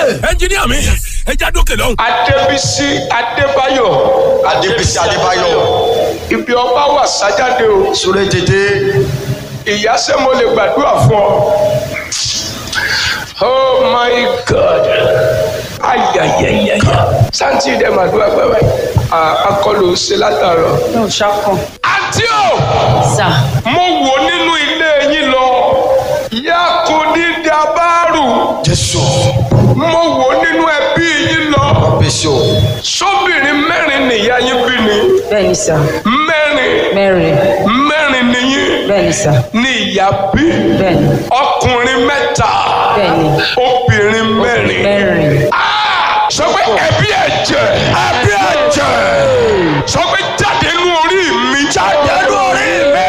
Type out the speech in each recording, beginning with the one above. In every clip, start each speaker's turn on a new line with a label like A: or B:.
A: ẹnjìníà mi ẹ já dókè lọ́hùn.
B: adébísí adébáyọ̀
C: adébísí adébáyọ̀
B: ibi ọba wà sájáde o
C: súré tètè
B: ìyá ṣé mo lè gbàdúrà fún ọ. oh my god ayayayaya santi dẹ màdúrà pẹpẹ akọlù ṣe látàrọ.
D: yóò ṣàkàn.
B: àǹtí o
D: sà
B: mo wò nínú ilé yín lọ yakudi dabaru
C: jésù
B: mo wò nínú ẹbí yín lọ
C: bísí o
B: sóbìnrin mẹ́rin nìyá yín bí ni
D: bẹ́ẹ̀ ni sà
B: mẹ́rin
D: mẹ́rin
B: mẹ́rin nìyí
D: bẹ́ẹ̀ ni sà
B: ní ìyá bí
D: bẹ́ẹ̀ ni
B: ọkùnrin mẹ́ta
D: bẹ́ẹ̀ ni
B: obìnrin mẹ́rin.
D: mẹ́rin
B: Ah! sọ pé ẹbí ẹ̀jẹ̀ ẹbí ẹ̀jẹ̀ sọ pé jáde nínú orí mi jáde nínú orí mi.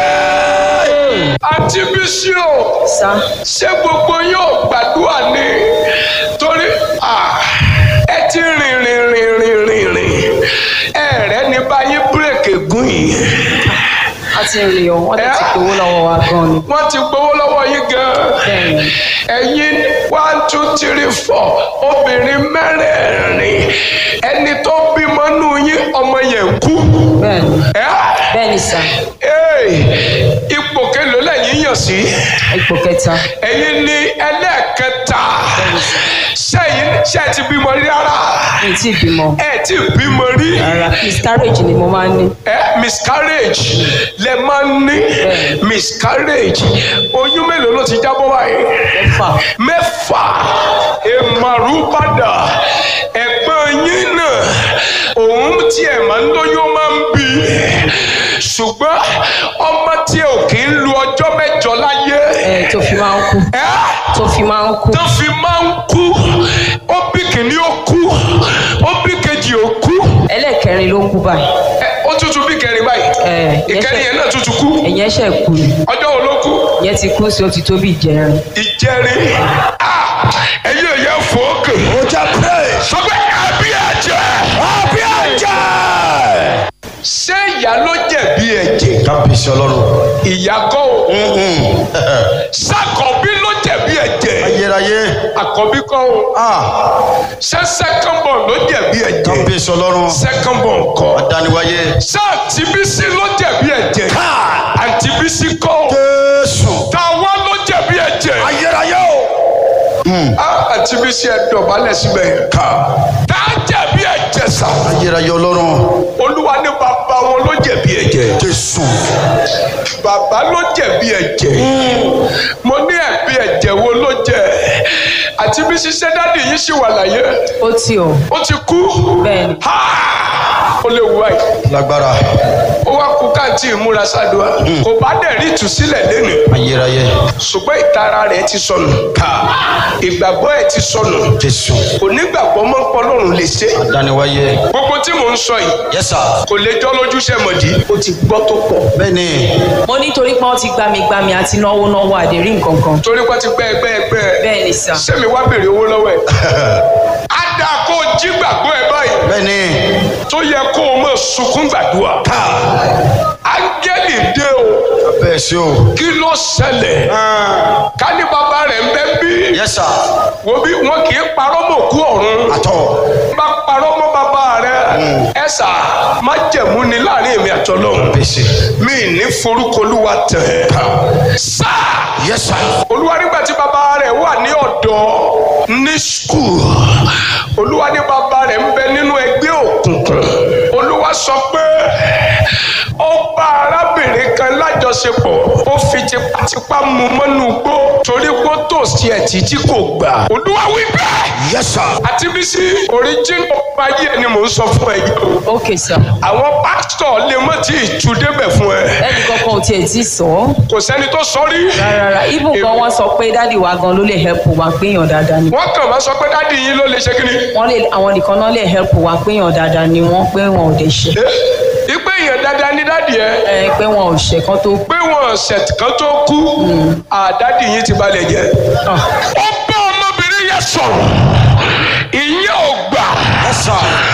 B: àti bísí o
D: sà
B: ṣé gbogbo yóò gbàdúrà ni torí ah, ẹ ti rìn rìn rìn rìn rìn rìn ẹ̀rẹ́ ní báyìí bírèkì gùn yìí
D: a ti rìn o wọ́n ti ti gbowó lọ́wọ́ wa gan ni
B: wọ́n ti gbowó lọ́wọ́ yín gan-an
D: bẹ́ẹ̀ ni
B: ẹ̀yin one two three four obìnrin mẹ́rẹ̀ẹ̀rin ẹni tó bímọ nù yín ọmọ yẹn kú.
D: bẹ́ẹ̀ ni
B: Ẹ́,
D: bẹ́ẹ̀ ni sà
B: ẹ́, ipò kélòó lẹ́yìn yàn sí
D: ipò kẹta
B: ẹ̀yin ní ẹlẹ́ẹ̀kẹta sẹ́yìn ṣe ti bímọ rí rárá
D: mi ti bímọ
B: ẹ ti bímọ rí
D: rárá miscarriage ni mo máa ń ní
B: ẹ miscarriage lẹ máa ń ní miscarriage oyún mélòó ló ti jábọ́ báyìí
D: mẹ́fà
B: mẹ́fà èmàrú padà ẹ̀gbọ́n yín náà òun tí ẹ̀ máa ń lóyún máa ń bí ṣùgbọ́n ọmọ tí ò kì í lu ọjọ́ mẹ́jọ láyé
D: ẹ̀ tó fi máa ń kú
B: ẹ́
D: tó fi máa ń kú
B: tó fi máa ń kú ó bí kìíní ó kú ó bí kejì ó kú
D: ẹlẹ́ẹ̀kẹrin ló kú báyìí
B: ẹ, ó tútù bí kẹrin báyìí
D: ẹ̀
B: ìkẹrin yẹn náà tútù kú
D: ẹ̀yìn ẹ̀ṣẹ̀ kú ni
B: ọjọ́ wo ló kú
D: ìyẹn ti kú sí ó ti tó bí ìjẹrin
B: ìjẹrin Ah! ẹ̀yin ò yẹ fòókè.
C: ó jẹ́ praise
B: sọ pé ẹbí ẹ̀jẹ̀.
C: àbí ẹ̀jẹ̀.
B: ṣé ìyá ló jẹ̀bi ẹ̀jẹ̀?
C: kábíyèsí ọlọ́run
B: ìyá kọ́ o. sàkọ́bí ló jẹ̀bi ẹ̀jẹ̀.
C: ayérayé
B: àkọ́bí kọ́ o.
C: ah
B: ṣé second born ló jẹ̀bi ẹ̀jẹ̀?
C: kábíyèsí ọlọ́run
B: second born kọ́.
C: adániwáyé
B: ṣé àǹtí Bísí ló jẹ̀bi ẹ̀jẹ̀? àǹtí Bísí kọ́ o.
C: jésù
B: tàwa ló jẹ̀bi ẹ̀jẹ̀.
C: ayérayé o
B: Ah, àǹtí Bísí ẹ dọ̀bálẹ̀ síbẹ̀ yẹn. tá a jẹ̀bi ẹ̀jẹ̀ sà.
C: ayérayé ọlọ́run
B: olúwa ní bàbá wọn ló jẹ̀bi ẹ̀jẹ̀.
C: jésù
B: bàbá ló jẹ̀bi ẹ̀jẹ̀ mo ní ẹ̀bi ẹ̀jẹ̀ wo ló jẹ àti bí ṣiṣẹ́ dáàdì yìí ṣì wà láyé
D: ó ti o
B: ó ti kú
D: bẹ́ẹ̀ ni
B: Ha! ó lè wú àyè
C: lágbára
B: ó wá kú káàntì ìmúra ṣáàdùá kò bá dẹ̀ rí ìtúsílẹ̀ lẹ́nu
C: ayérayé
B: ṣùgbọ́n ìtara rẹ̀ ti sọnù ìgbàgbọ́ ẹ̀ ti sọnù
C: jésù
B: kò nígbàgbọ́ mọ́ pọ́lọ́run lè ṣe
C: adániwáyé
B: gbogbo tí mò ń sọ yìí
C: yẹ́sà
B: kò lè jọ́ lójúṣe mọ̀dí ó ti gbọ́ tó pọ̀
C: bẹ́ẹ̀ ni
D: mo nítorí pé wọ́n ti gbá mi gbá mi àti náwó náwó àdérí nǹkan kan
B: torí pé ti gbẹ́ ẹgbẹ́ ẹgbẹ́
D: bẹ́ẹ̀ ni sà
B: sẹ́mi wá béèrè owó lọ́wọ́ ẹ̀. á dáa kó o jí gbàgbọ́ ẹ báyìí
C: bẹ́ẹ̀ ni
B: tó yẹ kó o mọ̀ sunkún gbàdúrà. áńgẹ́lì dé o
C: kábíyèsí o
B: kí ló ṣẹlẹ̀ ká ní bàbá rẹ̀ ń bẹ́ bí
C: yẹ́sà
B: wo bí wọn kì í parọ́ mọ́ òkú ọ̀run
C: àtọ̀
B: bá parọ́ mọ́ bàbá rẹ̀ ẹ sà má jẹ̀mú ni láàrin èmi àtọ́lọ́hún
C: kábíyèsí
B: mi ní forúkọ olúwa tẹ̀ sáà
C: yẹ́sà
B: olúwa nígbà tí bàbá rẹ̀ wà ní ọ̀dọ́ ní skul olúwa ní bàbá rẹ̀ ń bẹ nínú ẹgbẹ́ òkùnkùn olúwa sọ pé ó bá arábìnrin kan lájọṣepọ̀ ó fi tipátipá mú mọ́nú gbó torí gbó tó sí ẹ̀ títí kò gbà olúwa wí bẹ́ẹ̀
C: yẹ́sà
B: àti bí sí oríjìnà ọba yìí ni mò ń sọ fún ẹ yìí o
D: ok sà
B: àwọn pásítọ̀ lè mọ̀ tí ì tú débẹ̀ fún ẹ
D: ẹnì kankan ò tiẹ̀ ti sọ ọ́
B: kò sẹ́ni tó sọ rí
D: rárá even gan wọ́n sọ pé dádì wa gan ló lè help wa péyàn dáadáa ni
B: wọ́n kàn máa sọ pé dádì yín ló lè ṣe kí ni.
D: wọ́n lè àwọn nìkan náà lè help wa péyàn dáadáa ni wọ́n pé wọn ò lè ṣe
B: ipe èèyàn dáadáa ní dádì ẹ
D: ẹ pé wọn ò ṣe kán tó
B: pé wọn ṣẹ̀t kan tó kú àdádì yín ti balẹ̀ jẹ́.
D: Ah.
B: ó bá ọmọbìnrin yẹn sọ̀rọ̀ ìyẹn ò gbà
C: yẹ́sà